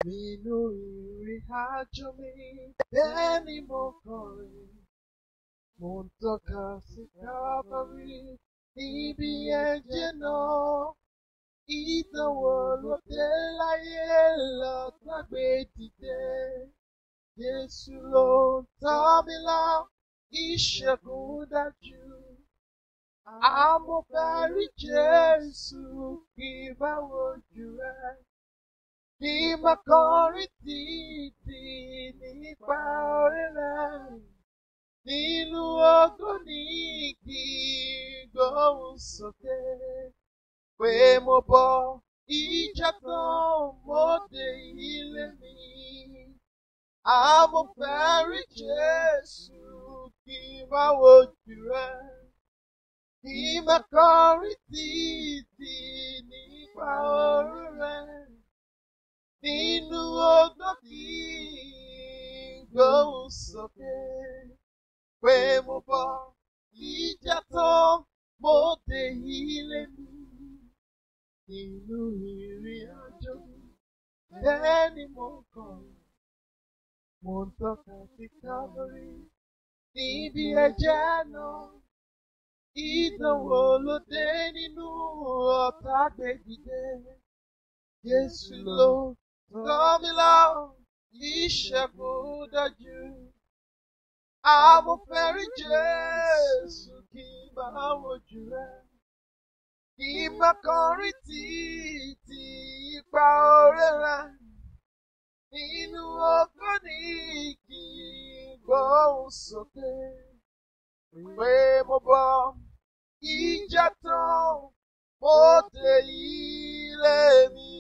Nínú ìrìn àjò mi, bẹ́ẹ̀ ni mo kọrin. Mo ń tọ́ka sí Calvary níbi ẹ̀jẹ̀ náà. Ìdánwò ló dé láyé lọ́gbàgbé dìde. Jésù ló ń tọ́ mi lọ, ìṣẹ́gun dájú. Àmọ̀fẹ́rí Jésù kì í bá wojú rẹ̀. Kí máa kọrin títí nípa orí rẹ̀. Nínú ọgọ́ ní kí gbóhùn sókè. Pé mo bọ́ ìjà tán, mo dé ilé mi. Àmọ̀fẹ́rí Jésù kì í bá wojú rẹ̀. Kí máa kọrin títí nípa orí rẹ̀. Nínú ọgbọ́n kí gbóhùn sókè. Pé mo bọ́ ìjà tán, mo dé ilé mi. Nínú ìrìn àjò, bẹ́ẹ̀ ni mo kàn. Mo ń tọ́ka sí Calvary níbi ẹ̀jẹ̀ náà. Ìdánwò ló dé nínú ọ̀tá gbèdìde. Jésù ló tọ́ mi lọ, ìṣẹ́gun dájú. Àmọ̀fẹ́rí Jésù kì í bá wojú rẹ̀. Kì í má kọrin títí ipa orí rẹ̀. Nínú ọgbọ́n ní kí gbóhùn sókè. Pé mo bọ́ ìjà tán, mo dé ilé mi.